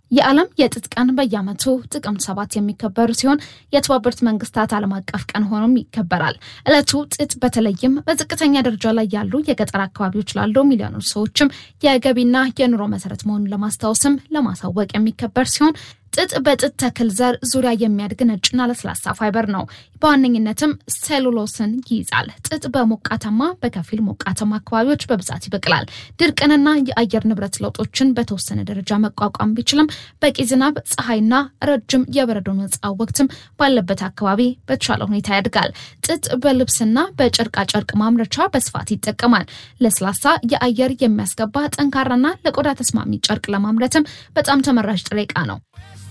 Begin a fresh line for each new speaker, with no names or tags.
የዓለም የጥጥ ቀን በየዓመቱ ጥቅምት ሰባት የሚከበር ሲሆን የተባበሩት መንግስታት ዓለም አቀፍ ቀን ሆኖም ይከበራል። ዕለቱ ጥጥ በተለይም በዝቅተኛ ደረጃ ላይ ያሉ የገጠር አካባቢዎች ላሉ ሚሊዮኖች ሰዎችም የገቢና የኑሮ መሰረት መሆኑን ለማስታወስም ለማሳወቅ የሚከበር ሲሆን ጥጥ በጥጥ ተክል ዘር ዙሪያ የሚያድግ ነጭና ለስላሳ ፋይበር ነው። በዋነኝነትም ሴሉሎስን ይይዛል። ጥጥ በሞቃታማ በከፊል ሞቃታማ አካባቢዎች በብዛት ይበቅላል። ድርቅንና የአየር ንብረት ለውጦችን በተወሰነ ደረጃ መቋቋም ቢችልም በቂ ዝናብ፣ ፀሐይና ረጅም የበረዶ ነፃ ወቅትም ባለበት አካባቢ በተሻለ ሁኔታ ያድጋል። ጥጥ በልብስና በጨርቃጨርቅ ማምረቻ በስፋት ይጠቀማል። ለስላሳ የአየር የሚያስገባ ጠንካራና ለቆዳ ተስማሚ ጨርቅ ለማምረትም በጣም ተመራጭ ጥሬ ዕቃ ነው።